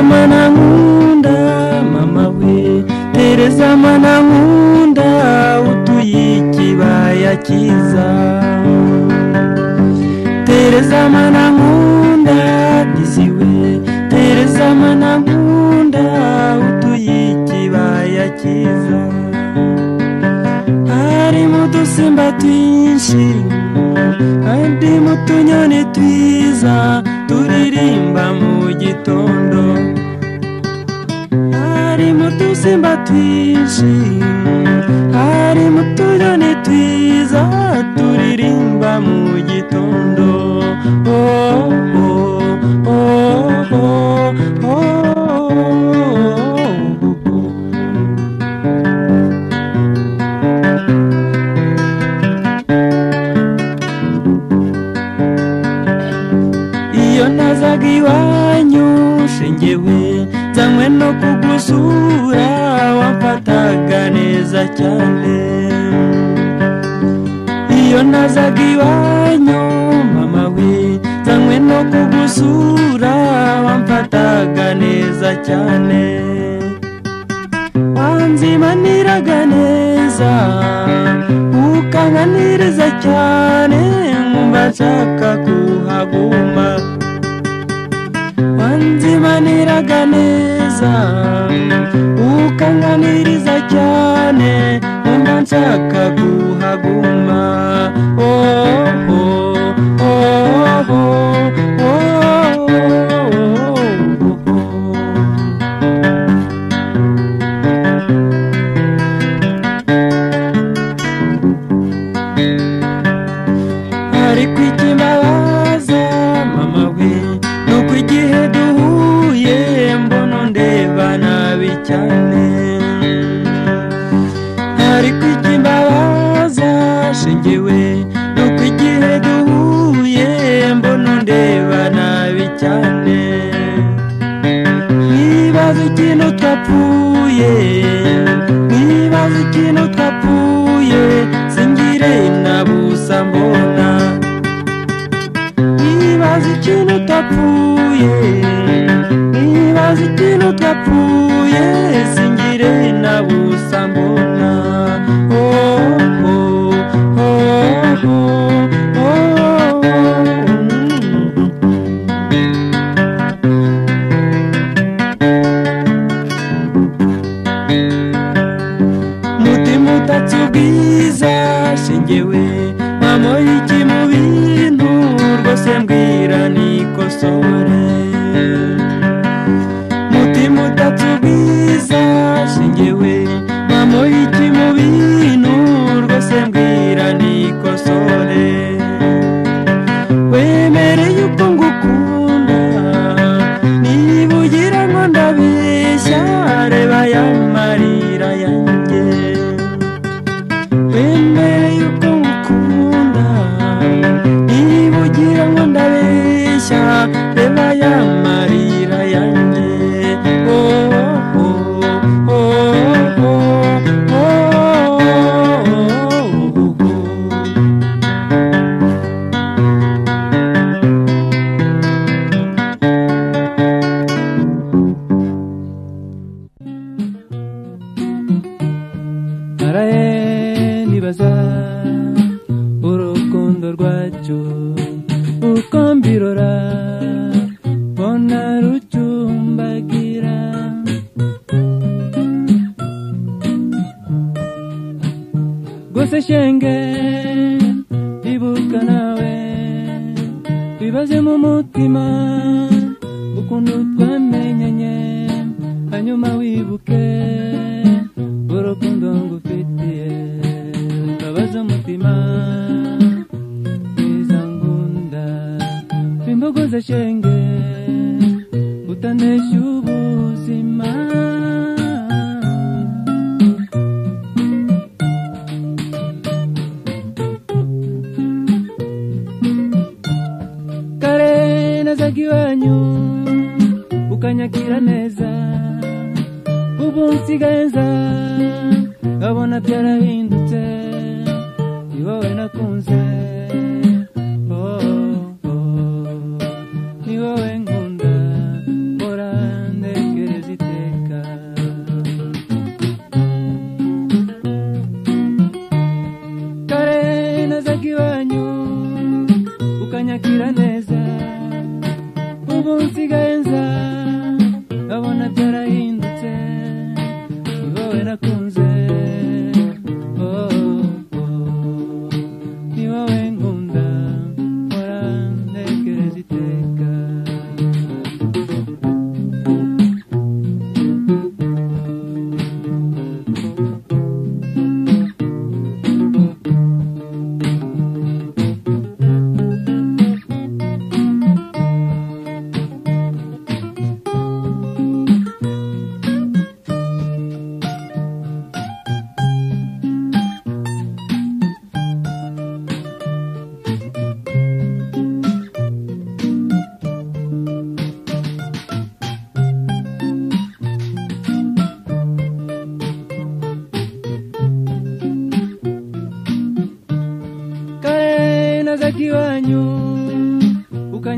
mana nkunda mama we tereza mana nkunda utuye ikibaya cyiza tereza mana nkunda diziwe tereza mana nkunda utuye ikibaya cyiza harimo udusimba twinshi harimo utunyoni twiza turirimba mu gitondo harimo udusimba twinshi harimo utunyoni twiza turirimba mu gitondo oh, oh, oh, oh, oh, oh, oh. iyo ntazaga iwanyu shingewe nzanywe no kugusura wamfataga neza cyane iyo ntazaga iwanyu mama we nzanywe no kugusura wamfataga neza cyane wanzimaniraga neza ukanganiriza cyane nkumva nshaka kuhaguma wanzimaniraga neza ukanganiriza cyane nkumva nshaka kuhaguma oh, oh, oh, oh, oh, oh, oh, oh. ariko ikibabaza mama we ni uko igihe duhuye mbona ndeba nabi cyane ariko ikibabaza shingiwe ni uko igihe duhuye mbona ndeba nabi cyane nibaza ikintu twapfuye nibaza ikintu twapfuye singire na busa mbona nibaza ikintu twapfuye nibaza ikintu twapfuye singire na busa mbona oh, oh, oh, oh, oh, oh. mm. mutima utatse ubwiza shingewe wamuha iki mu bintu rwose mbwira nikosore mutima utatse ubwiza shingewe wamuha iki mu bintu rwose mbwira nikosore wemereye uko ngukunda niba ugira ngo ndabeshya reba aya marira yanjye wemereye uko ngukunda niba ugira ngo ndabeshya reba aya marira yanjye oh, oh, oh, oh, oh, oh, oh, oh. naraye nibaza urukundo rwacyo uko mbirora mbona rucumbagira gusa shenge ibuka nawe bibaze mu mutima ukuntu twamenyanye hanyuma wibuke urukundo ngufitiye mbabaza umutima mwiza ngunda wimbogoza shenge utanesha ubuzima kare nazaga iwanyu ukanyakira neza ubu nsigaye nza abona byarahindutse ni wowe nakunze Oh, oh, oh. ni wowe nkunda murande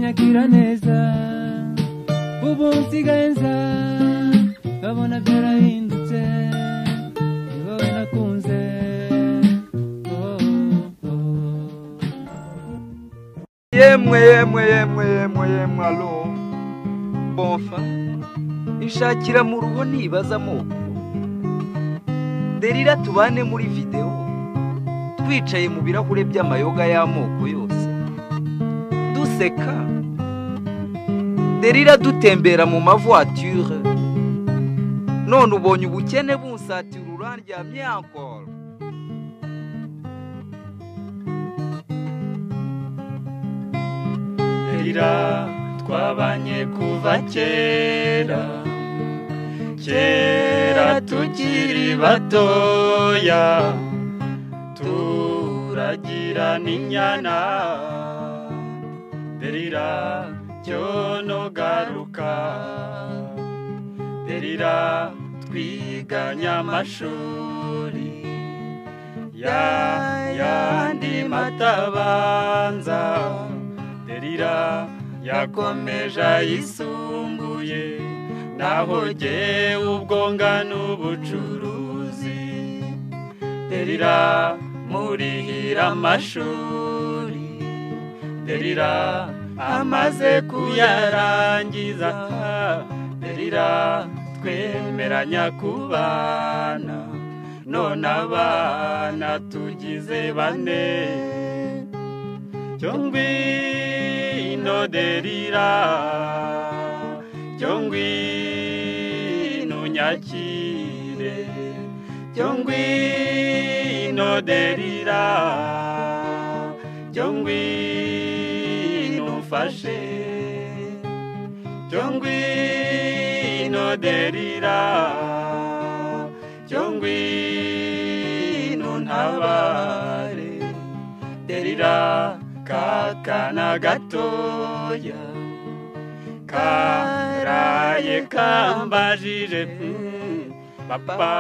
nyagira neza ubu nsigaye nza nkabona byarahindutse ni wowe nakunze oh, oh, oh. yemwe yemwe yemwe yemwe yemwe alo bonfa ishakira mu rugo nibaza amoko derira tubane muri videwo twicaye mu birahure by'amayoga y'amoko yose duseka derira dutembera mu mavoiture none ubonye ubukene bunsatira urandyamye ankoro Erira twabanye kuva kera kera tukiri batoya turagira n'inyana derira cyono garuka derira twiganya amashuri ya yandi matabanza derira yakomeje ayisumbuye naho jyewe ubwo ngana ubucuruzi derira murihira amashuri derira amaze kuyarangiza derira twemeranya kubana none abana tugize bane Jongwino derira Jongwino nyakire Jongwino derira Jongwino fashe Jongwino derira Jongwino ntabare derira kakana gatoya karaye kambajije mm, papa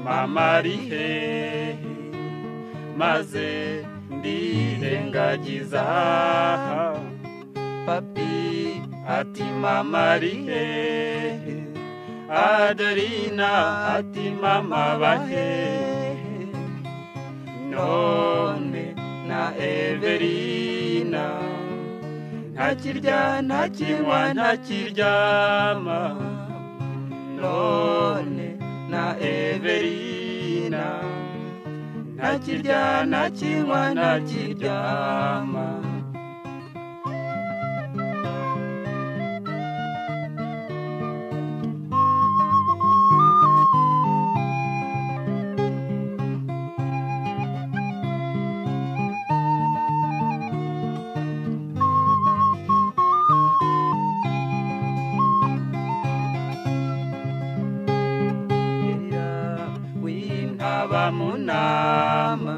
mama ari hehe maze ndirengagiza papi ati mama ari hehe adelina ati mama bahehe none na Everina ntakirya ntakinywa ntakiryama none na Everina ntakirya ntakinywa ntakiryama derira wintaba munama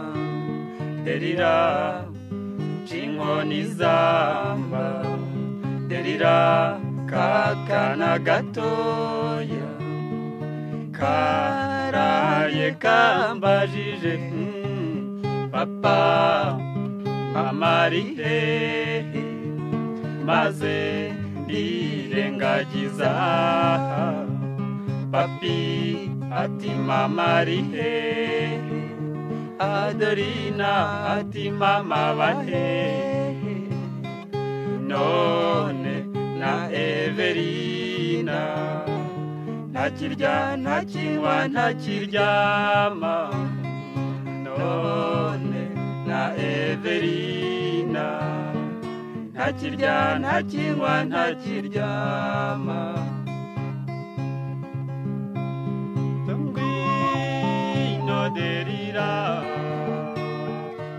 derira cinkoni zamba derira kakana gatoya karaye kambajije mm, papa amari hehe maze ndirengagiza papi ati mama ari hehe adelina ati mama bahehe none na everina ntakirya ntakinywa ntakiryama none na everina ntakirya ntakinywa ntakiryama Jongwino derira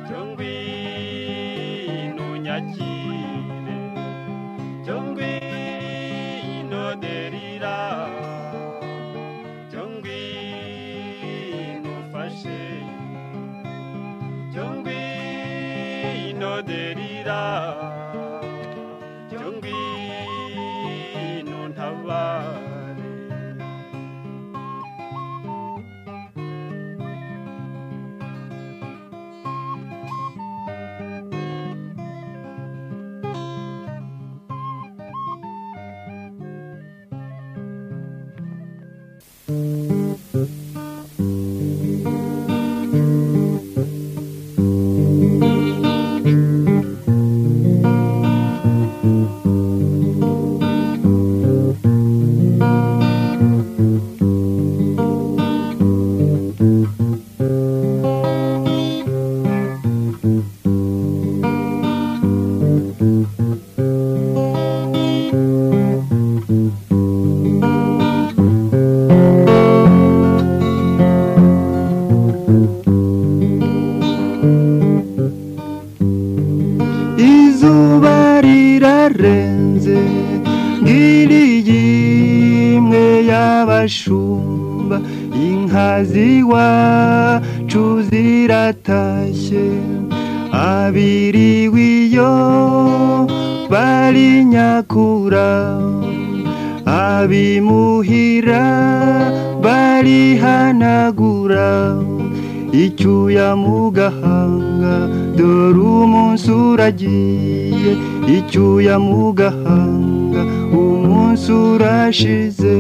Jongwino nyakire Jongwino derira Jongwino fashe Jongwino derira Jongwino ntabare izuba rirarenze ngiriye imwe y'abashumba inka z'iwacu ziratashye abiri w'iyo bari nyakura abimuhira barihanagura icyuya mu gahanga dore umunsi uragiye icyuya mu gahanga umunsi urashize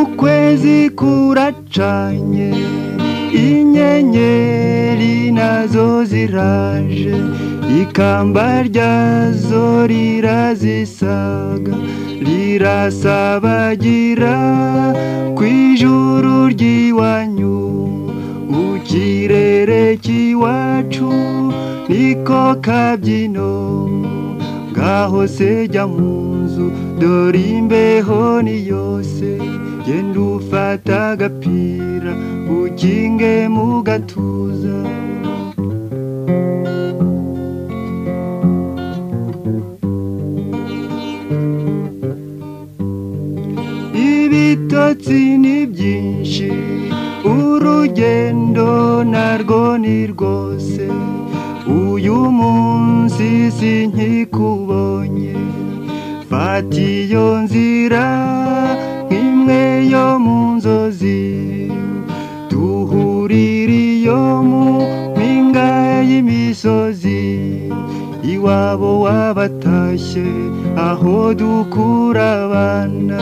ukwezi kuracanye inyenyeri nazo ziraje ikamba ryazo rirazisaga rirasabagira ku ijuru ry'iwanyu ukirere cy'iwacu niko kabyino ngaho se jya mu nzu dore imbeho ni yose genda ufata agapira ukinge mu gatuza ibitotsi ni byinshi urugendo narwo ni rwose uyu munsi si nkikubonye fata iyo nzira nk'imwe yo mu nzozi duhurire iyo mu mpinga y'imisozi iwabo wabatashye aho dukura abana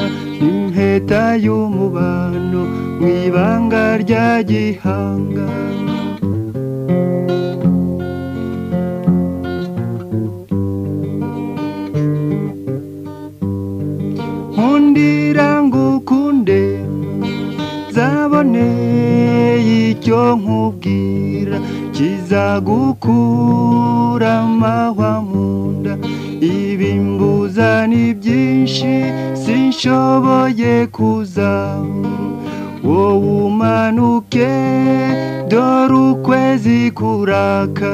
impeta y'umubano mu ibanga rya gihanga nkundira ngukunde zaboneye icyo nkubwira kizagukura amahwa mu nda ibi mbuza ni byinshi sinshoboye kuza wowe umanuke dore ukwezi kuraka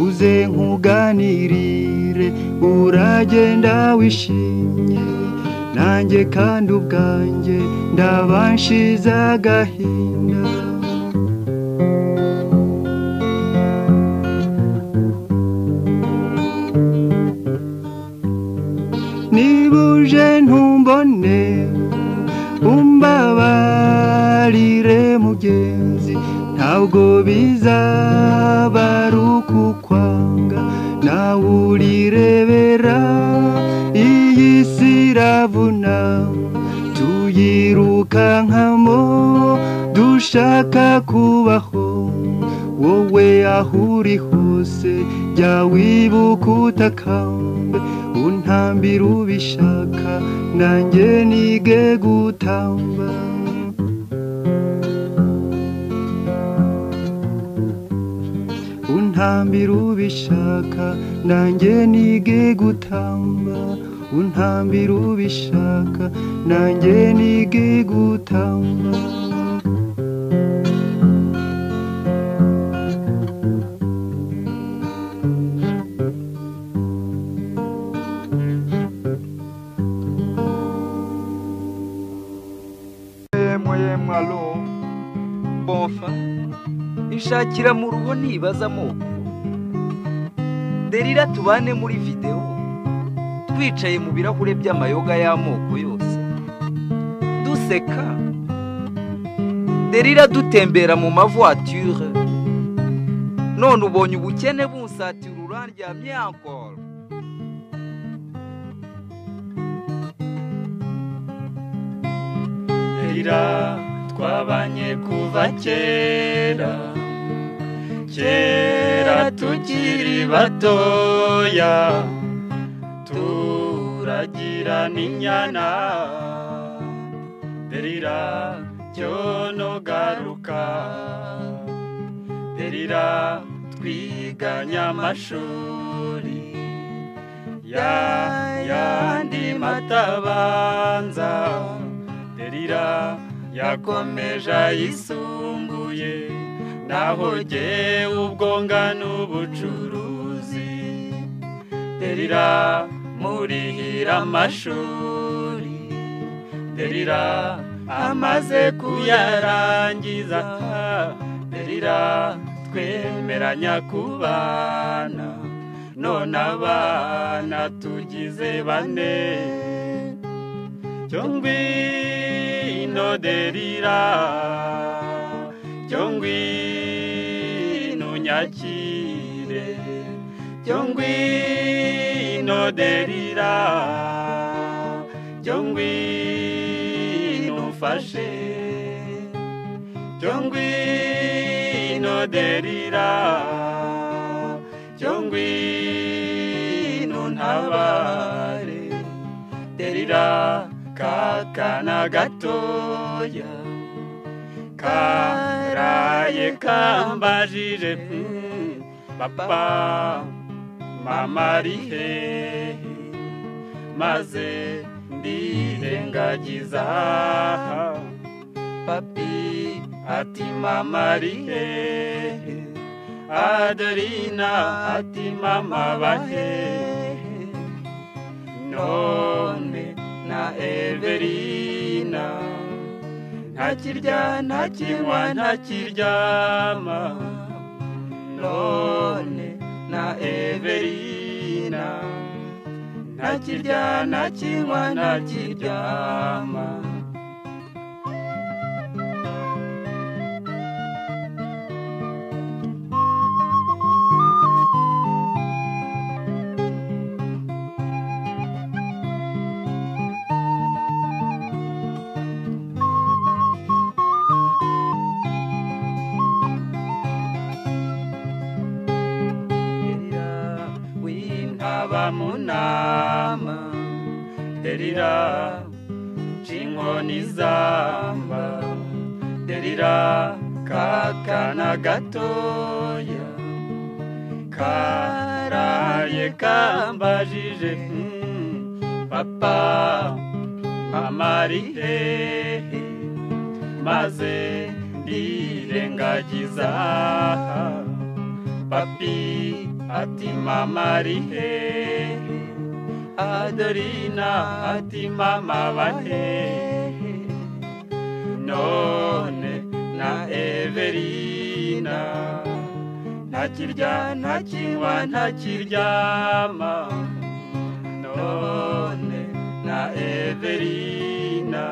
uze nkuganirire uragenda wishimye nanjye kandi ubwanjye ndabanshize agahinda niba uje ntumbone umbabarire mugenzi ntabwo bizaba ari ukukwanga nawe urirebera iyi si iravuna tuyirukankamo dushaka kubaho wowe aho uri hose jya wibuka utakambe untambira ubishaka nanjye nige gutamba untambira ubishaka nanjye nige gutamba untambira ubishaka nanjye nige gutamba yemwe yemwe alo bonfa ishakira mu rugo nibaza amoko derira tubane muri videwo twicaye mu birahure by'amayoga y'amoko yose duseka derira dutembera mu mavoiture none ubonye ubukene bunsatira urandyamye ankoro Erira twabanye kuva kera kera tukiri batoya turagira n'inyana Erira cyono garuka Erira twiganye amashuri derira yandi matabanza derira yakomeje ayisumbuye naho jyewe ubwo ngana ubucuruzi derira murihira amashuri derira amaze kuyarangiza derira twemeranya kubana none abana tugize bane cyongwino derira cyongwino nyakire cyongwino derira cyongwino ufashe cyongwino derira cyongwino ntabare derira kakana gatoya karaye kambajije mm, papa mama ari hehe maze ndirengagiza papi ati mama ari hehe adelina ati mama bahehe none na Everina ntakirya ntakinywa ntakiryama none na Everina ntakirya ntakinywa ntakiryama derira wintaba munama derira cinkoni zamba derira kakana gatoya karaye kambajije mm, papa mama ari hehe maze ndirengagiza papi ati mama ari hehe adorina ati mama bahehe none na everina ntakirya ntakinywa ntakiryama none na everina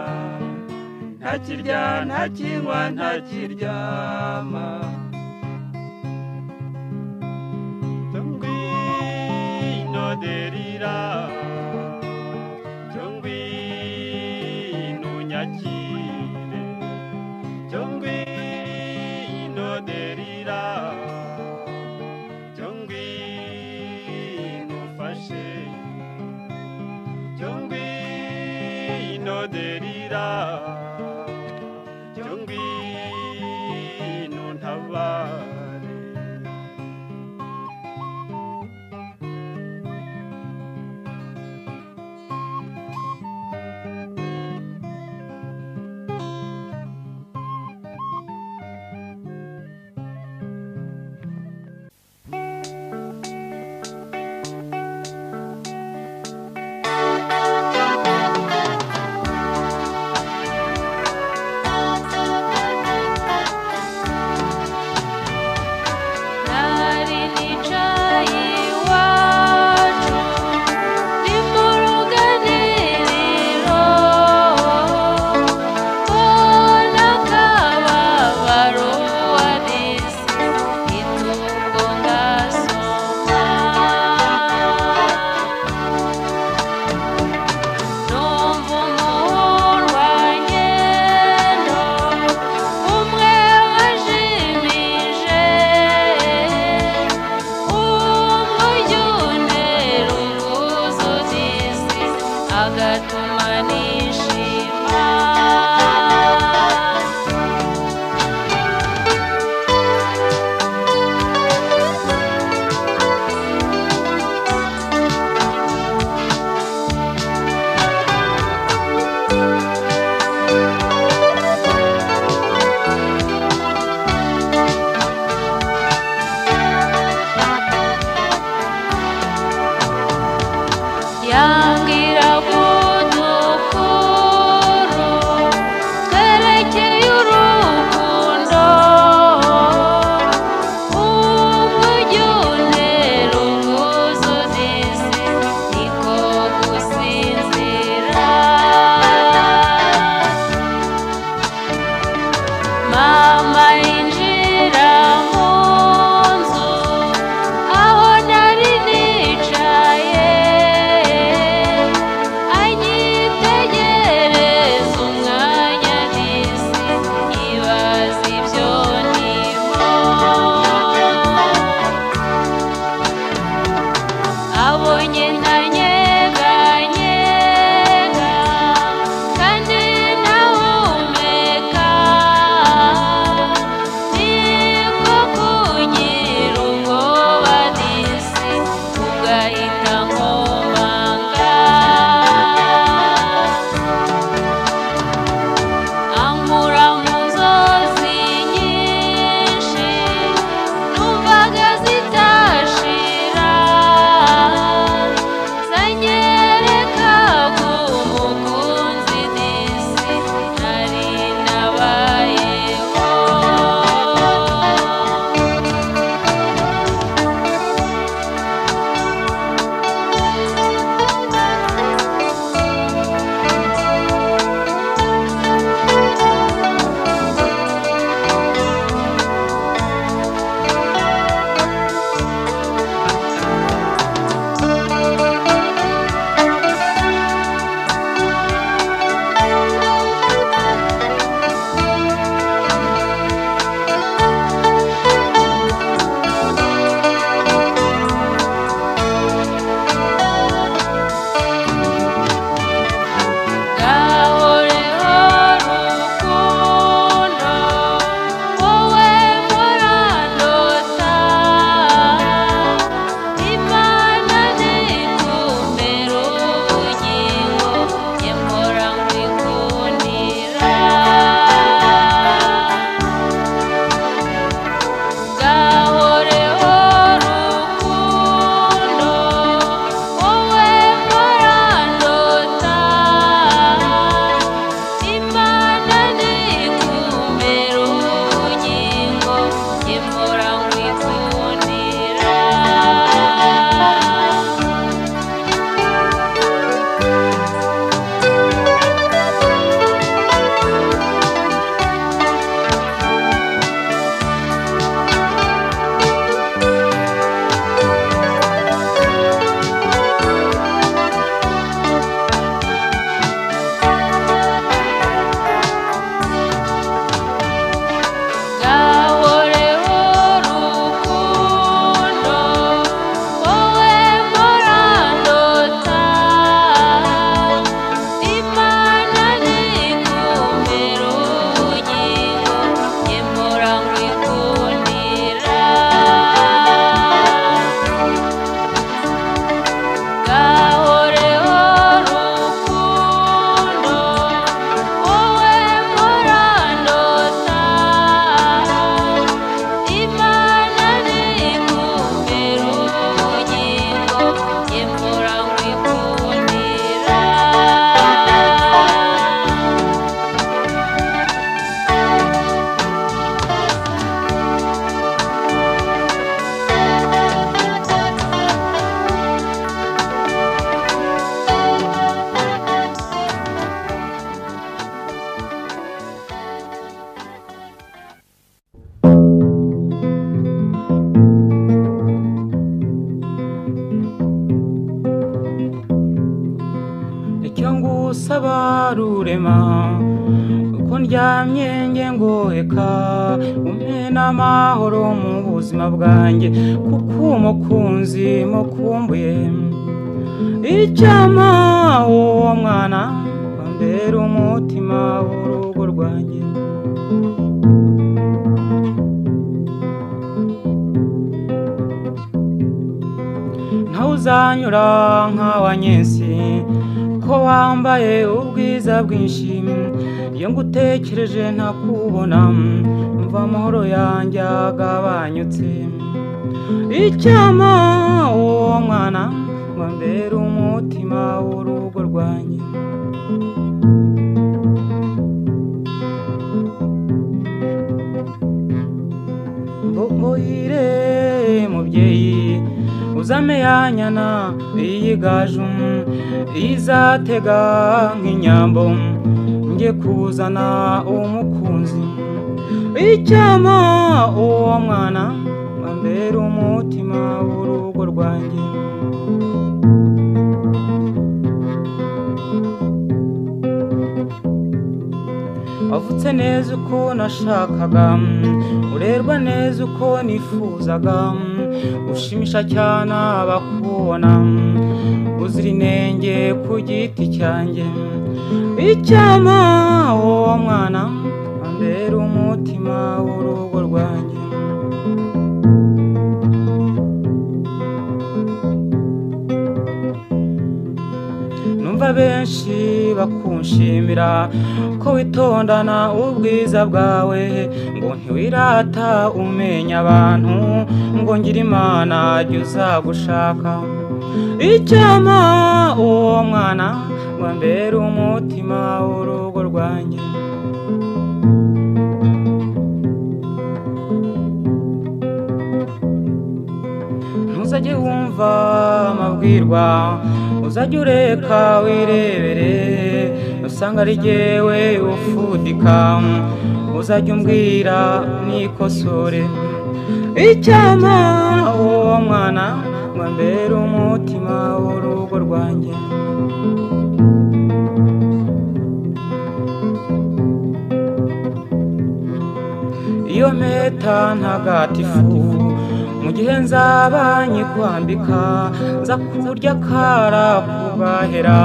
ntakirya ntakinywa ntakiryama Jongwino derira Jongwino nyakire Jongwino derira Jongwino fashe Jongwino derira Jongwino ntabare yambwira ngo dukuru twerekeye urukundo umujyi untera ubwuzu zisi niko gusinzira mama yinjira mu nzu aho nari nicaye anyitegereza umwanya n'isi ibaza ibyo ndimo abonye nkanyeganyega kandi nahumeka niko kugira ubwoba n'isi ugahita nkomanga ankura mu nzozi nyinshi numvaga zitashira zanyereka ku mukunzi n'isi nari nabayeho gahoreho rukundo wowe muranota imana ntikumbera ubugingo njye mpora nkwikundira gahoreho rukundo wowe murandota imana ntikumbera ubugingo njye mpora nkwikundira gahoreho rukundo wowe murandota imana ntikumbera ubugingo njye mpora nkwikundira gahoreho rukundo wowe murandota imana ntikumbera ubugingo njye mpora nkwikundira icyo ngusaba rurema uko ndyamye nge ngoheka umpe n'amahoro mu buzima bwanjye kuko umukunzi mukumbuye icyama uwo mwana wambera umutima w'urugo rwanjye ntawuzanyura nk'awanyensi ko wambaye ubwiza bwinshi iyo ngutekereje ntakubona mva amahoro yanjye agabanyutse icyama uwo mwana ngo ambere umutima umutima w'urugo rwanjye mbogoyire mubyeyi uzame ya nyana iyigaju izatega nk'inyambo nge kuzana umukunzi icyama uwo mwana ambera umutima w'urugo rwanjye wavutse neza uko nashakaga urerwa neza uko nifuzaga ushimisha cyane abakubona uzira inenge ku giti cyanjye icyama uwo mwana ambera umutima w'urugo rwanjye numva benshi bakunshimira ko witondana ubwiza bwawe ngo ntiwirata umenya abantu ngo ngira imana jya uzagushaka icyama uwo mwana ngo ambere umutima w'urugo rwanjye ntuzajye wumva amabwirwa uzajye ureka wirebere usanga ari jyewe ufudika uzajya umbwira nikosore icyama uwo mwana ngo ambere umutima w'urugo rwanjye iyo mpeta ntagatifu mu gihe nzaba nyikwambika nza kurya kara kubahera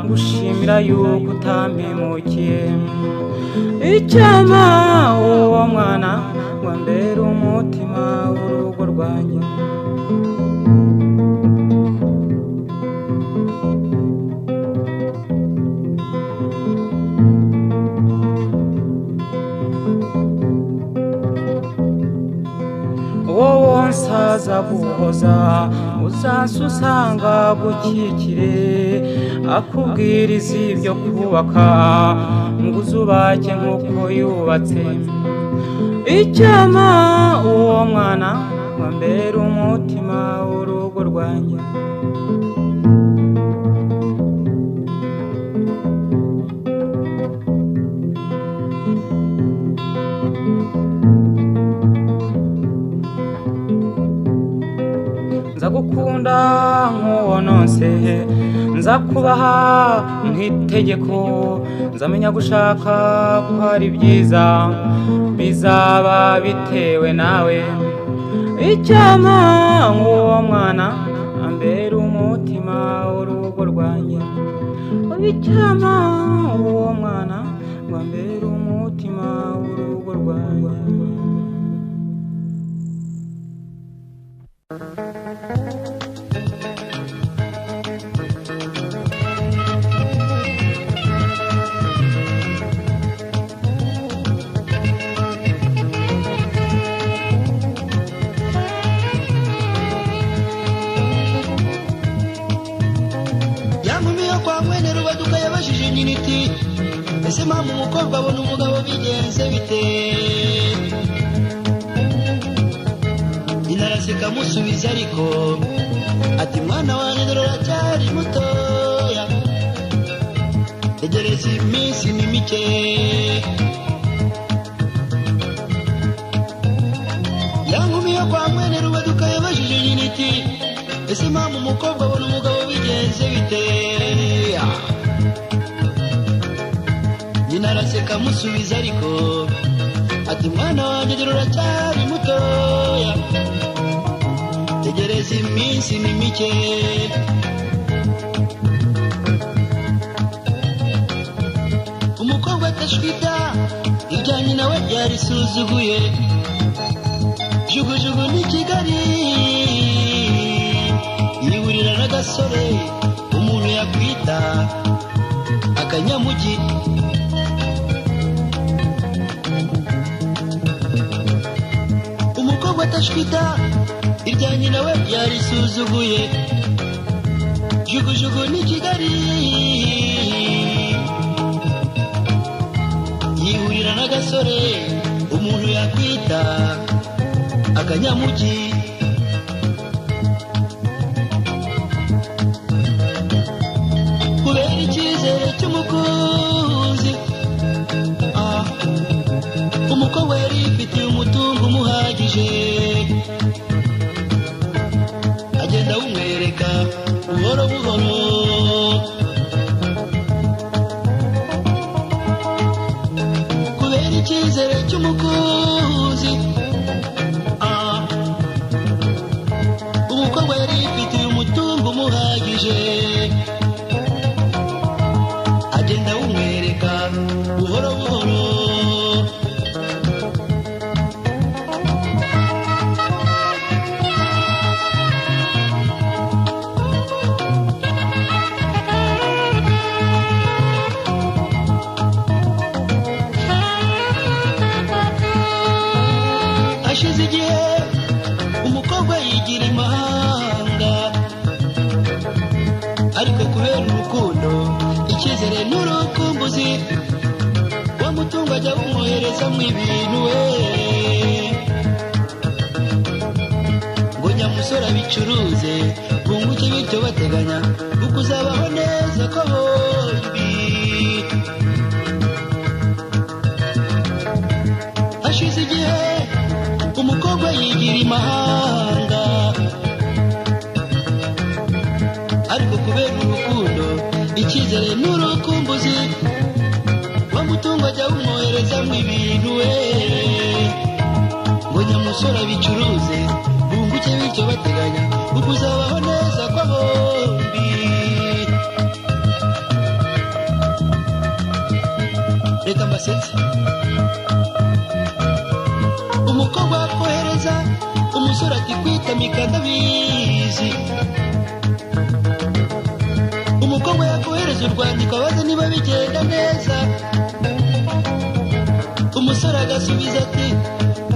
gushimira yuko utampemukiye icyama uwo mwana ngo ambere umutima w'urugo rwanjye wowe nsaza guhoza uzase usanga gukikire akubwiriza ibyo kubaka ngo uzubake nk'uko yubatse icyama uwo mwana ngo ambere umutima w'urugo rwanjye nzagukunda nk'uwo nonse nzakubaha nk'itegeko nzamenya gushaka ko ari byiza bizaba bitewe nawe icyama nk'uwo mwana ambera umutima w'urugo rwanjye icyama uwo mwana ngo ambere umutima w'urugo rwanjye yantumiye kwa mwene rubaduka yabajije nyina iti ese mpamvu umukobwa abona umugabo bigenze bite nyina araseka amusubiza ariko ati mwana wanjye dore uracyari mutoya tegereza iminsi ni mike yankumiye kwa mwene rubaduka yabajije nyina iti ese mpamvu umukobwa abona umugabo bigenze bite nyina araseka amusubiza ariko ati mwana wanjye dore uracyari mutoya tegereza iminsi ni mike umukobwa atashwita ibya nyina we byarisuzuguye jugujugu ni kigali yiburira n'agasore umuntu yakwita akanyamugi umukobwa atashwita irya nyina we yarisuzuguye jugujugu ni kigali yihurira n'agasore umuntu yakwita akanyamugi kubera icyizere cy'umukunzi ah, umukobwa yari yifitiye umutungo umuhagije agenda awumwereka buhoro buhoro kubera icyizere cy'umukunzi ah, umukobwa yari yifitiye umutungo umuhagije agenda awumwereka buhoro buhoro hashize igihe umukobwa yigira imahanga ariko kubera urukundo icyizere n'urukumbuzi wa mutungo ajya bumwoherezamo ibintu we ngo nyamusore abicuruze bunguke bityo bateganya ukuzabaho neza ko bombi hashize igihe umukobwa yigira imahanga ariko kubera urukundo icyizere n'urukumbuzi bamutunga ajya bumwoherezamo ibintu we ngo nyamusore abicuruze bunguke bityo bateganya ukuzabaho neza kwa bombi reka mbasetse umukobwa akohereza umusore ati kwita mikadabizi umukobwa yakohereza urwandiko abaza niba bigenda neza umusore agasubiza ati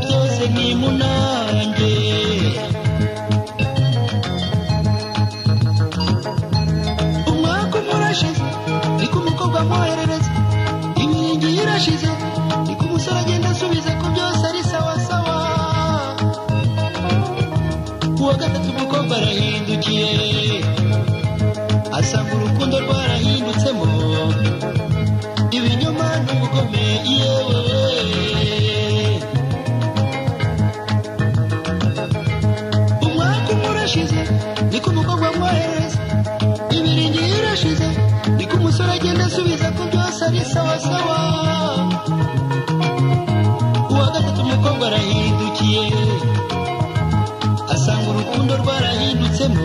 byose ni munange umwaka umwe urashize niko umukobwa amwoherereza ibingiyi irashize niko umusore agenda asubiza ko byose ari sawa sawa uwa gatatu umukobwa arahindukiye asanga urukundo rwarahindutsemo ibinyoma n'ubugome yewe umwaka umwe urashize niko umukobwa amwoherereza ibiringi irashize niko umusore agenda asubiza ko byose ari sawa sawa uwa gatatu umukobwa arahindukiye asanga urukundo rwarahindutsemo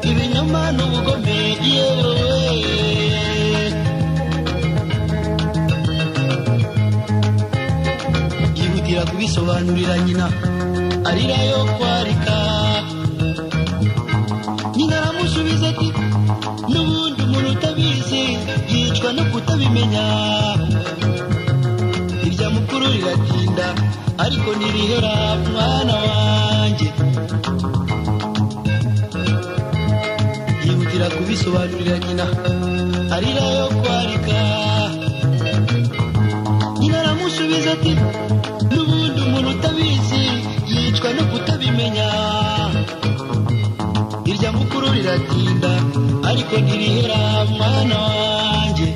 ibinyoma n'ubugome yewe yihutira kubisobanurira nyina arira yo kwarika nyina aramusubiza ati n'ubundi umuntu utabizi yicwa no kutabimenya irya mukuru riratinda ariko ntirihera mwana wanjye yihutira kubisobanurira nyina arira yo kwarika nyina aramusubiza ati n'ubundi umuntu utabizi yicwa no kutabimenya irya mukuru riratinda ariko ntirihera mwana wanjye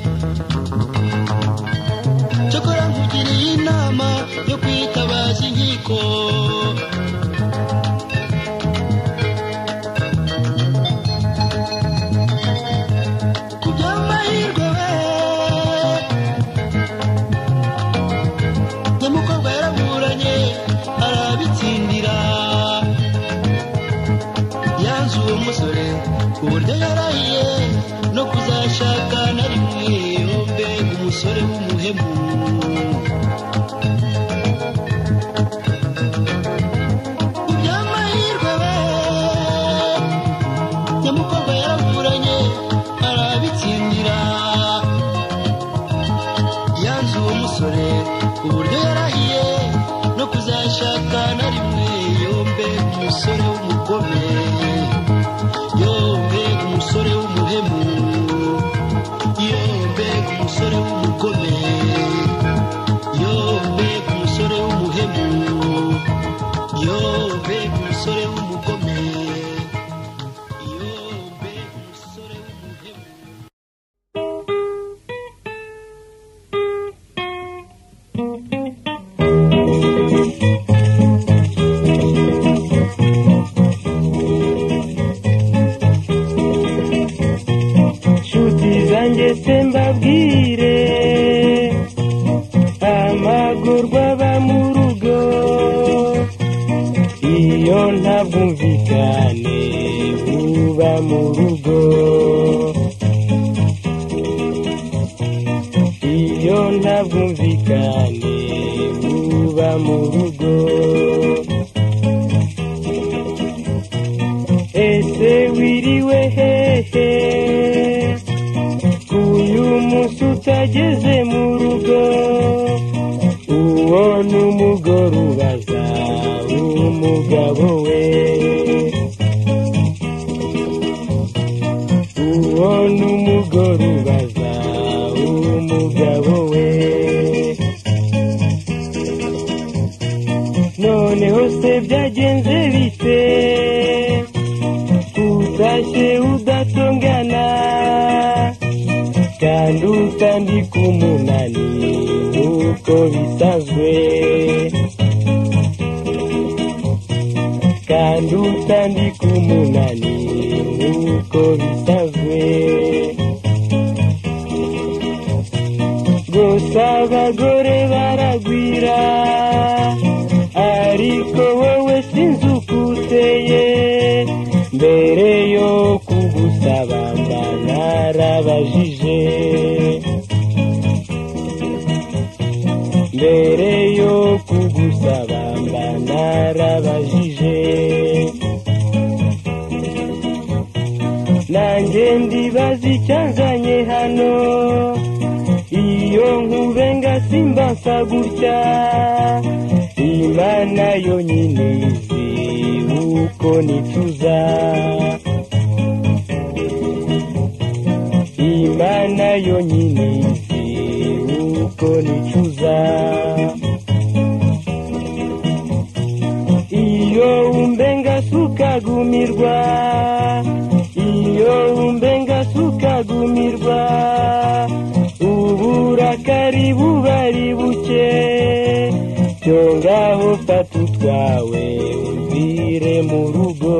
cyokora nkugiriye inama yo kwitabaza inkiko ku by'amahirwe we nyamukobwa yaraburanye arabitsindira yanze uwo musore ku buryo yarahiye no kuzashaka na rimwe yumve umusore w'umuhemu Ku by'amahirwe we, nyamukobwa yaraburanye arabitsindira yanze uwo musore ku buryo yarahiye no kuzashaka na rimwe yombe umusore w'umugome yombe Yerusalemu yombe umusore w'umugome yombe umusore w'umuhemu yombe umusore w'umugome yombe umusore w'umuhemu nshuti zanjye se mbabwire amagorwa aba mu rugo iyo nta bwumvikane buba mu rugo iyo nta bwumvikane buba mu rugo ese wiriwe hehe uyu munsi utageze mu rugo uwo ni umugore ubaza umugabo we uwo ni umugore ubaza umugabo we noneho se byagenze bite utashye udatongana kandi utandika umunani uko bisanzwe kandi utandika umunani uko bisanzwe gusa abagore baragwira ariko wowe sinzi uko uteye mbere yo kugusaba mba narabajije mbere yo kugusaba mba narabajije nanjye ndibaza icyanzanye hano iyo nkubenga simba nsa gutya imana yonyine izi uko nicuza imana yonyine izi uko nicuza iyo umbenga sukagumirwa iyo umbenga sukagumirwa uburakari buba ari buke byo ngaho fata utwawe uvire mu rugo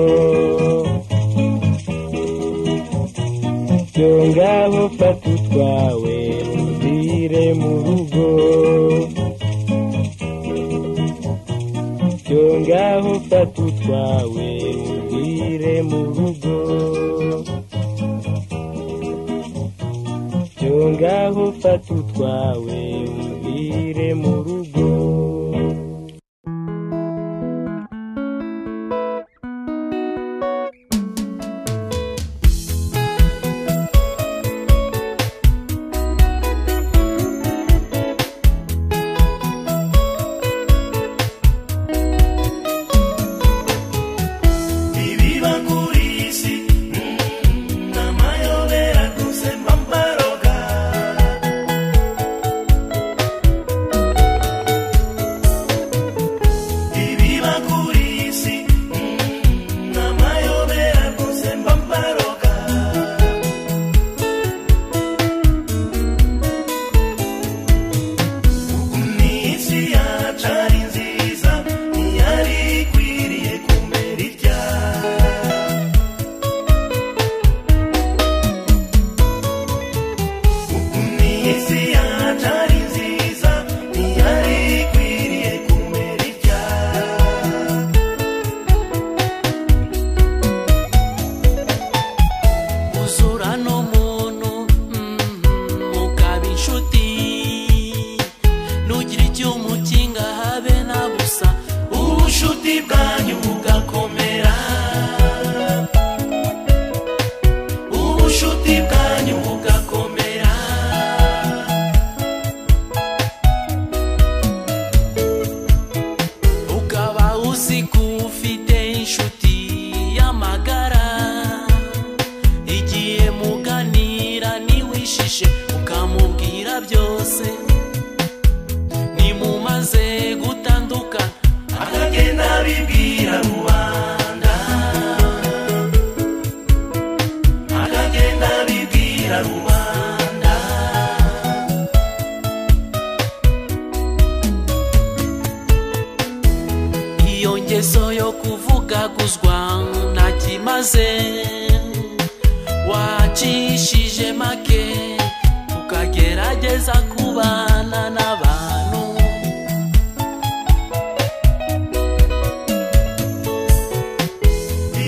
byo ngaho fata utwawe uvire mu rugo byo ngaho fata utwawe uvire mu rugo byo ngaho fata utwawe uvire mu rugo Ibiba kuri iyi si ni amayobera tuzemba mbaraga Ibiba kuri iyi si ni amayobera tuzemba mbaraga Ni isi yacu ari nziza ntiyari ikwiriye kumera itya Nisi yacu ari nziza ntiyari ikwiriye kumera itya usura n'umuntu mukaba inshuti nugira icyo umukinga habe na busa ubushuti bwanyu bugakomera ubushuti bwanyu bugakomera ukaba uzi ko ufite inshuti y'amagara igihe muga bwira rubanda iyo ngeso yo kuvugaguzwa ntakimaze wacishije make ukagerageza kubana n'abantu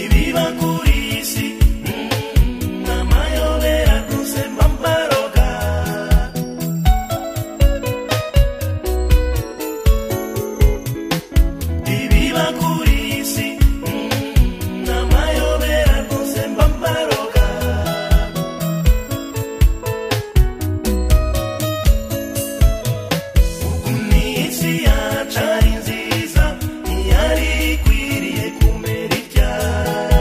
ibiba kuri isi mm, amayobera kuzema mbaroga ibiba kuri isi mm, amayobera kuzema mbaroga Isi yacu ari nziza ntiyari ikwiriye kumera ibyaha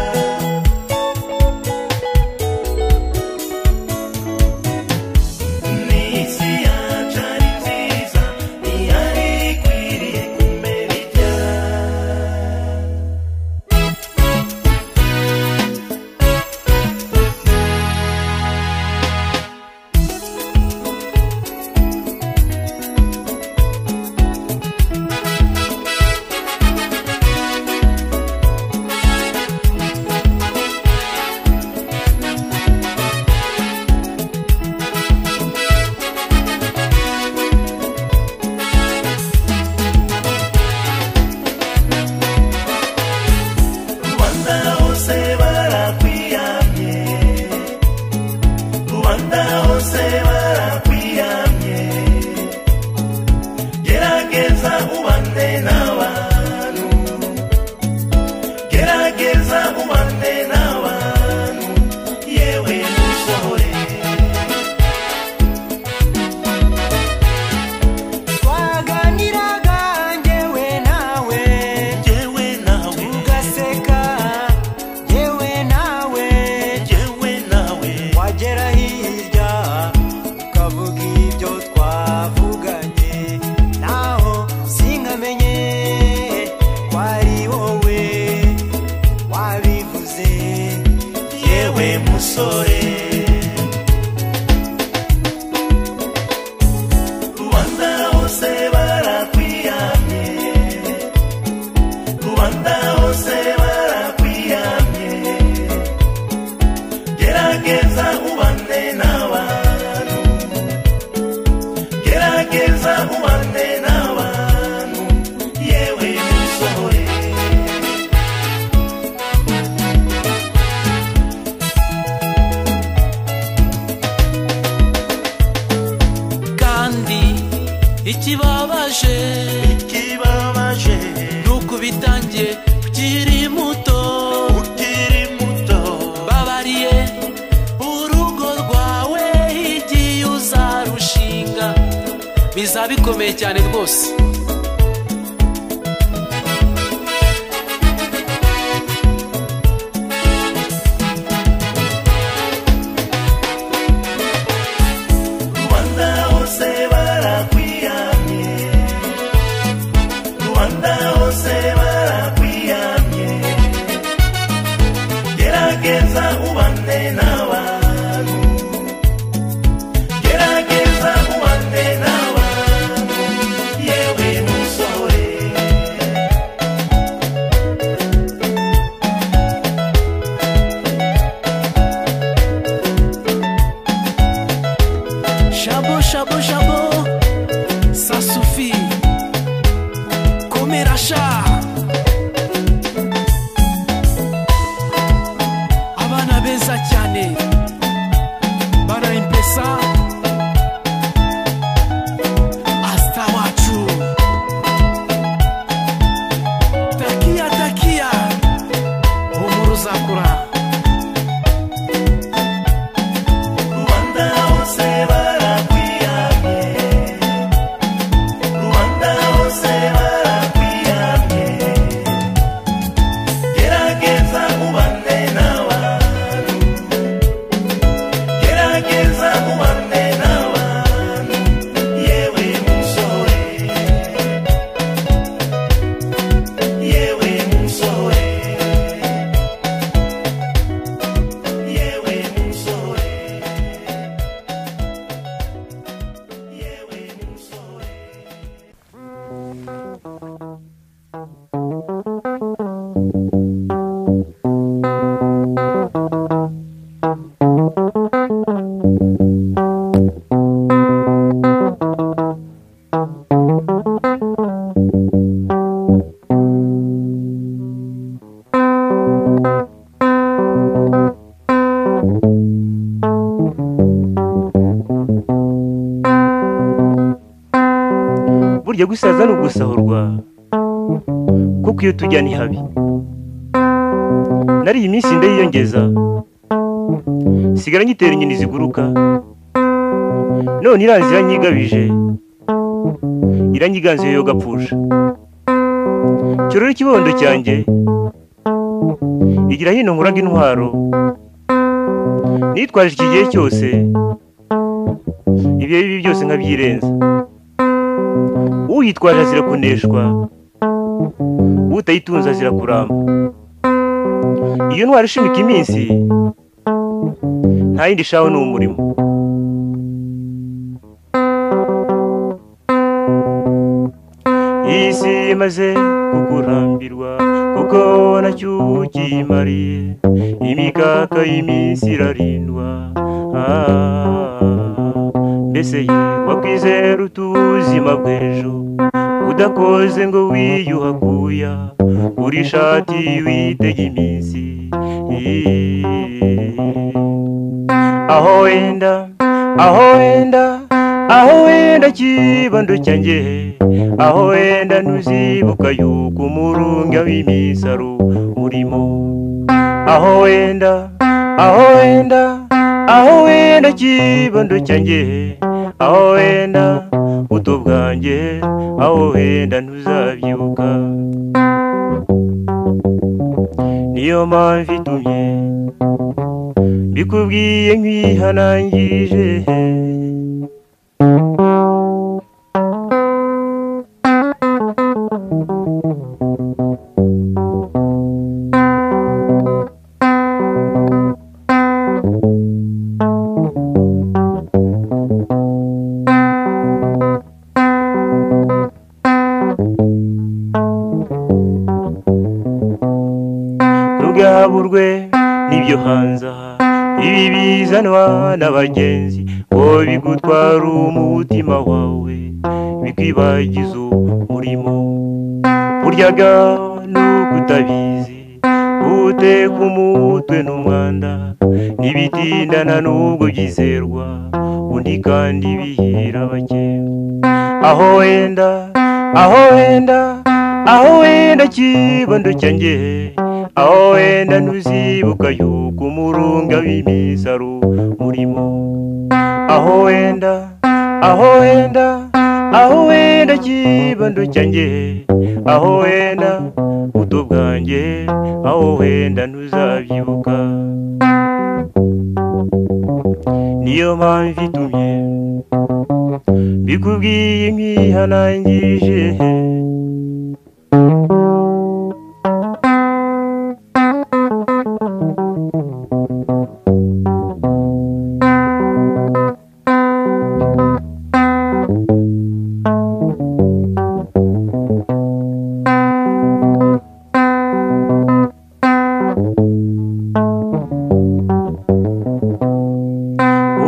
Isi yacu ari nziza ntiyari ikwiriye kumera ibyaha Rwanda hose barakwiyamye Rwanda hose barakwiyamye gerageza ubane n'abantu gerageza ubane n'abantu yewe musore twaganiraga ngewe nawe yewe nawe tugaseka ngewe nawe yewe nawe wagera hirya ukavuga ibyo twavuganye naho sinkamenye ko ari wowe wabivuze yewe musore rubanda hose barakwiyamye rubanda hose barakwiyamye gerageza ubane n'abantu gerageza ubane n'abantu yewe musore kandi ikibabaje kibabaje ni uko bitangiye ukiri muto ukiri muto babariye urugo rwawe igiye uzarushinga bizaba bikomeye cyane rwose rwanda hose barakwiyamye rwanda hose barakwiyamye gerageza ubane n'abantu gerageza ubane n'abantu yewe burya gusaza ni ugusahurwa kuko iyo tujya ni habi nari iyi minsi ndayiyongeza sigara nyitera inyoni ziguruka none iranzi iranyigabije iranyiganze yo gapfusha cyorora ikibondo cyanjye igira hino nkuraga intwaro nitwaje iki gihe cyose ibihe bibi byose nkabyirenza uyitwaje azira kuneshwa utayitunze azira kuramba iyo ntwara ishimika iminsi nta yindi ishaho ni umurimo iyi si imaze kukurambirwa kuko nacyo ukimariye imikaka y'iminsi irarindwa Ah, mbese ye wakwizera utuzima bw'ejo udakoze ngo wiyuhakuya uri ishati witega iminsi aho wenda aho wenda aho wenda kibando cyanjye aho wenda ntuzibuka yuko umurunga w'imisaro urimo aho wenda aho wenda aho wenda kibando cyanjye aho wenda buto bwanjye aho wenda ntuzabyibuka niyo mpamvu itumye mbikubwiye nkwihanangirije rugaburwe n'ibyo hanze aha ibi bizanwa n'abagenzi ngo bigutwara umutima wawe bikwibagiza umurimo buryaga n'ukutabizi guteka umutwe n'umwanda ntibitindana n'ubwo byizerwa undi kandi bihira bake aho wenda aho wenda aho wenda kibondo cyanjye aho wenda ntuzibuka yuko umurunga w'imisaro urimo aho wenda aho wenda aho wenda kibondo cyanjye aho wenda buto bwanjye aho wenda ntuzabyibuka niyo mpamvu itumye bikubwiye nkwihanangirije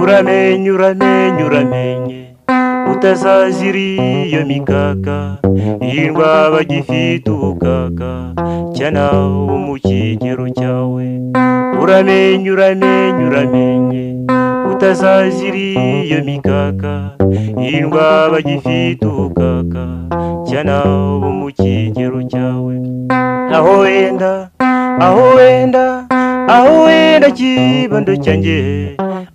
uramenye uramenye uramenye utazazira iyo mikaka irindwa bagifite ubukaka cyana ubu mu kigero cyawe uramenye uramenye uramenye utazazira iyo mikaka irindwa bagifite ubukaka cyana ubu mu kigero cyawe aho wenda aho wenda aho wenda kibondo cyanjye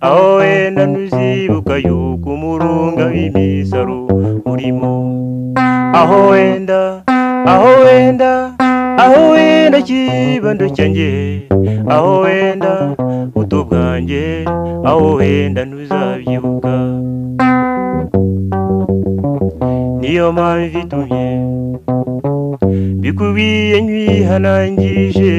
aho wenda ntuzibuka yuko umurunga w'imisaro urimo aho wenda aho wenda aho wenda kibondo cyanjye aho wenda buto bwanjye aho wenda ntuzabyibuka niyo mpamvu itumye bikubwiye nkwihanangirije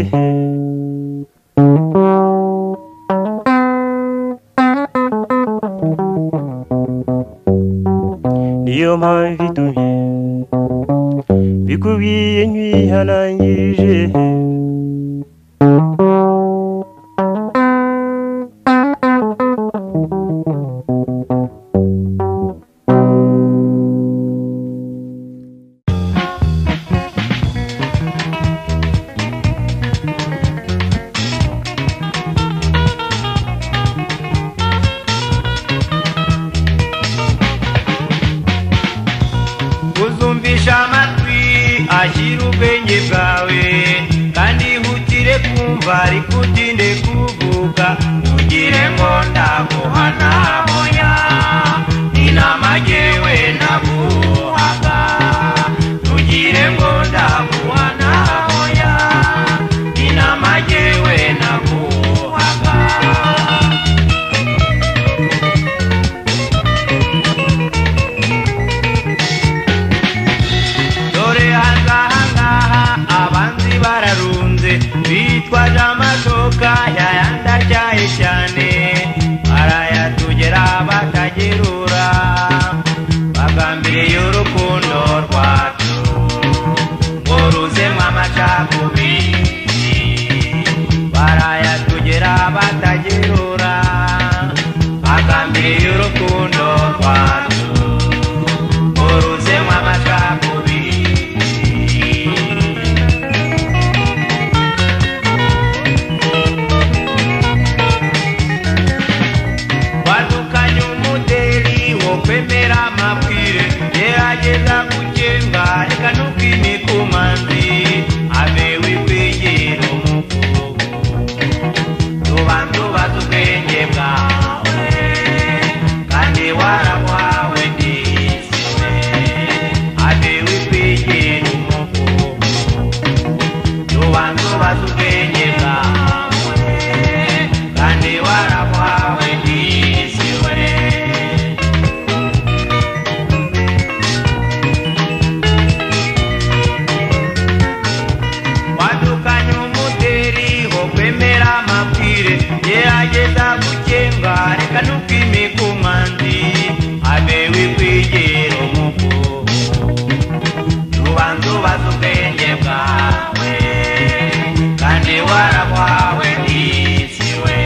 niyo mpamvu itumye bikubwiye nkwihanangirije uzi shyira ubwenge bwawe kandi ihutire kumva ariko utinde kuvuga ntugire ngo ndaguha ntahoya ni nama jyewe naguhaga ntugire ngo ndaguha ntahoya ni nama jyewe naguhaga dore hangahangaha abanzi bararunze bitwaje amashoka yayandi atyaye cyane barayatugera batagerura bagambiriye urukundo rwacu ngo ruzemo amacakubiri barayatugera batagerura bagambiriye urukundo rwacu ngo ruzemo amacakubiri wadukanye umudeli wo kwemera amabwire gerageza gukenga reka ntukwimike umanzi ave wikwigera umukuru tubanza ubaza ubwenge bwawe kandi waragwawe ndisiwe ave wikwigera umukuru tubanza ubaza ubwenge bwawe kandi waragwawe ndisiwe wadukanye umuderi wo kwemera amabwire gerageza gukenga reka ntukwimike umwanzi abe wikwigera umukuru tubanza ubaza ubwenge bwawe kandi warabwawe ndisiwe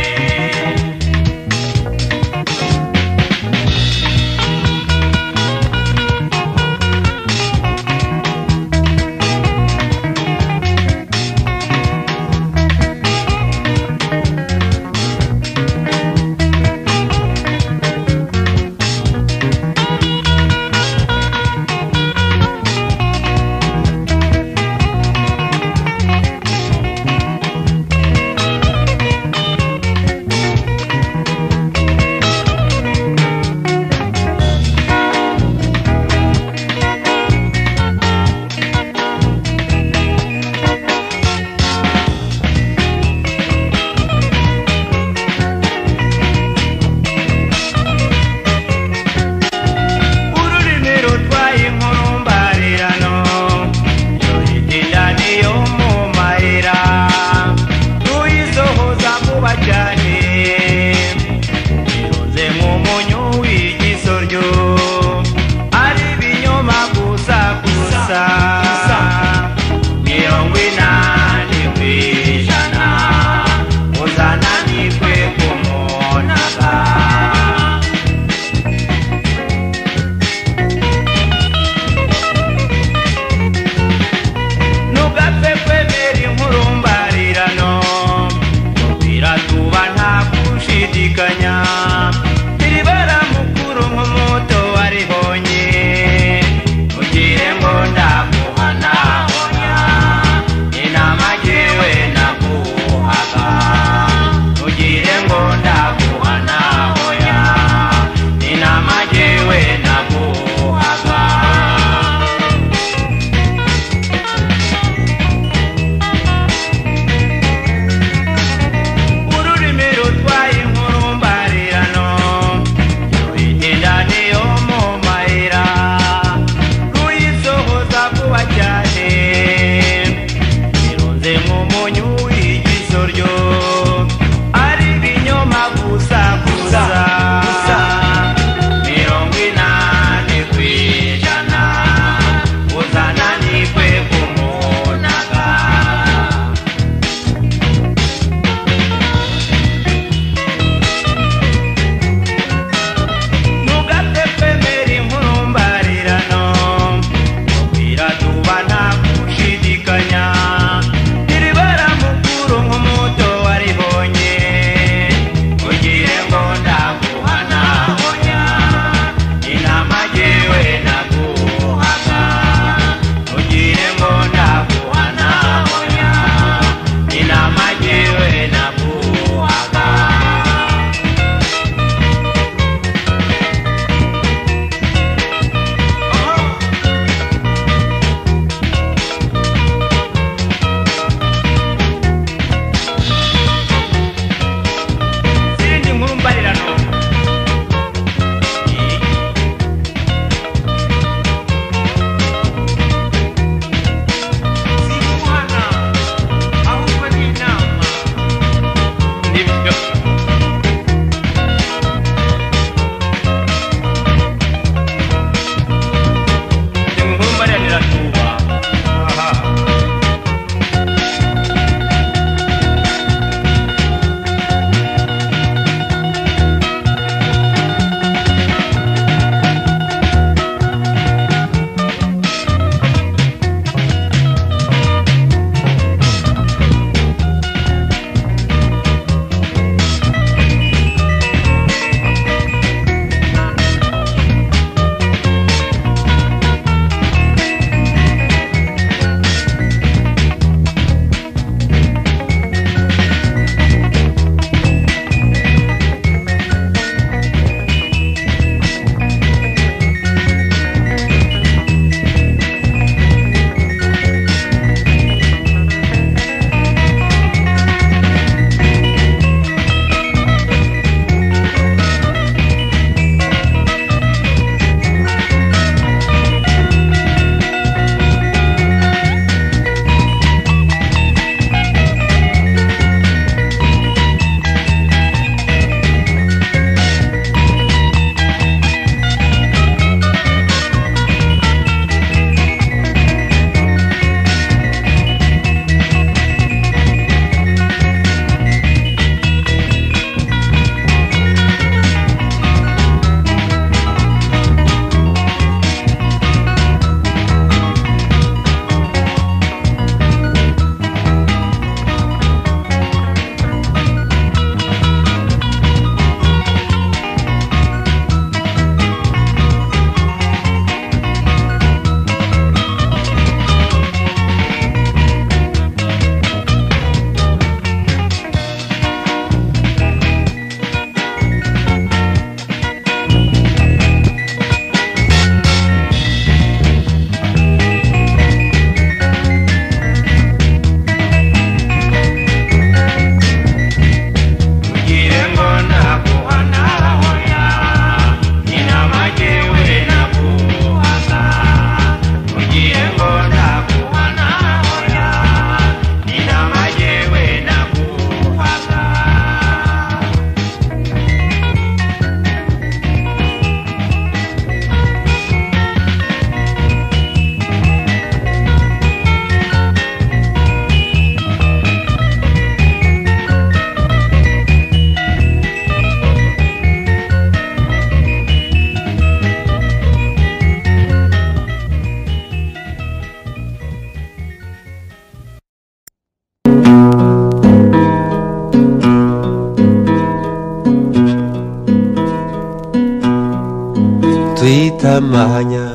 tuyita amahanya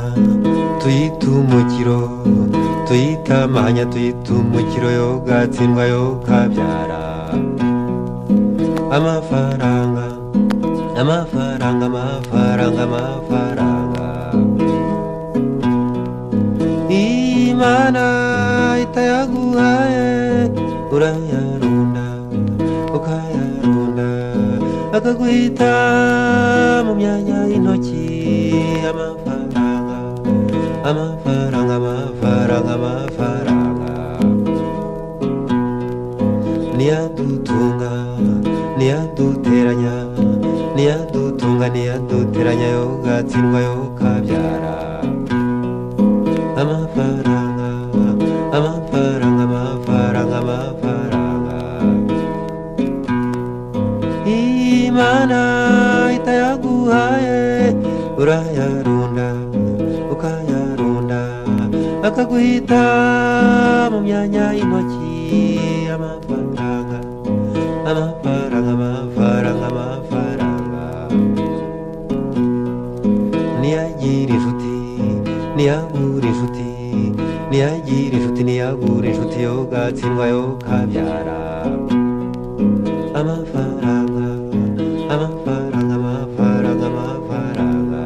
tuyita umukiro tuyita amahanya tuyita umukiro yogatsindwa yokabyara amafaranga amafaranga amafaranga amafaranga imana itayaguhaye urayarunda ukayarunda akaguhita mu myanya y'intoki amafaranga amafaranga amafaranga amafaranga niyadutunga niyaduteranya niyadutunga niyaduteranya yogatsindwa yokabyara amafaranga amafaranga amafaranga amafaranga imana itayaguhaye urayarunda ukayarunda akaguhita mu myanya y'intoki amafaranga amafaranga amafaranga amafaranga niyagira inshuti niyabura inshuti niyagira inshuti niyabura inshuti yogatsindwa yokabyara amafaranga amafaranga amafaranga amafaranga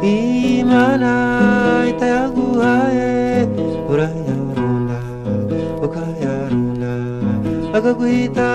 imana itayaguhaye urayarunda ukayarunda akaguhita